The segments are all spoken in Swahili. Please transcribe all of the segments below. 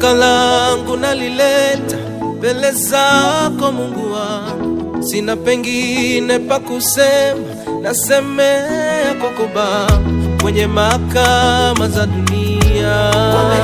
Shtaka langu nalileta mbele zako Mungu wangu, sina pengine pa kusema, nasemea kwako Baba, kwenye mahakama za dunia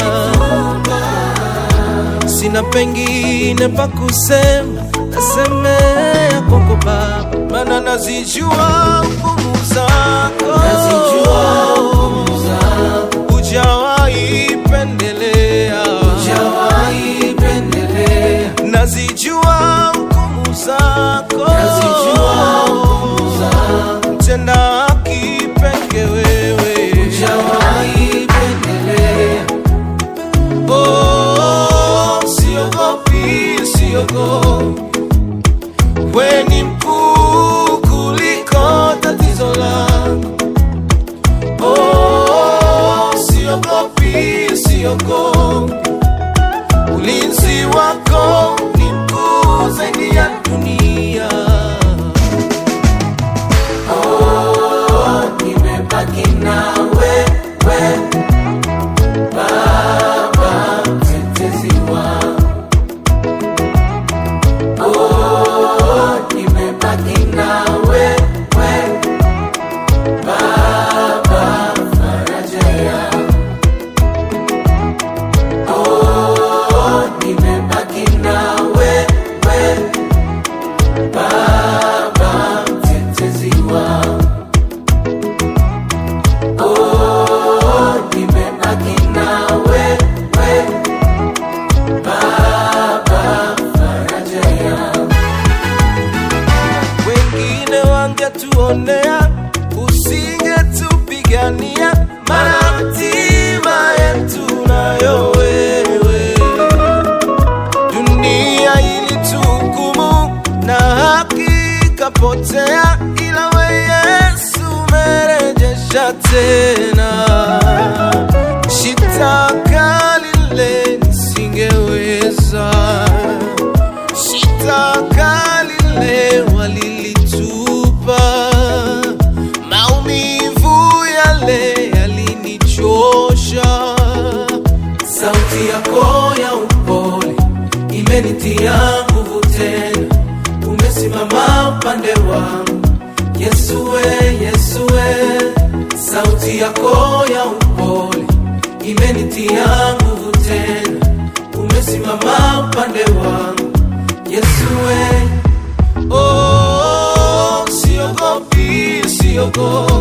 sina pengine pa kusema, nasemea kwako Baba, maana nazijua hukumu zako, Nazijua hukumu zako. hujawahi pendelea, Hujawahi pendelea, nazijua hukumu zako, nazijua hukumu zako. mtenda haki peke wewe, Hujawahi pendelea, oh, siogopi, siogopi we ni mkuu kuliko tatizo langu. Oh, siogopi, siogopi, ulinzi wako ni mkuu zaidi ya dunia. nimebaki na wewe Baba, mtetezi wangu. Oh, nimebaki na wewe Baba, faraja yangu. Oh, nimebaki na wewe Baba, mtetezi wangu. Oh, nimebaki na wewe Baba, faraja yangu. Wengine wangetuonea, usingetupigania, maana hatima yetu nayo wewe. Dunia ilituhukumu na haki ikapotea, ila we Yesu umerejesha tena. Shitaka lile nisingeweza shitaka lile walilitupa, maumivu yale yalinichosha. Sauti yako ya upole imenitia nguvu tena, umesimama upande wangu Yesu we, Yesu we. Sauti yako ya upole imenitia nguvu tena, umesimama upande wangu Yesu we. Oh, siogopi, siogopi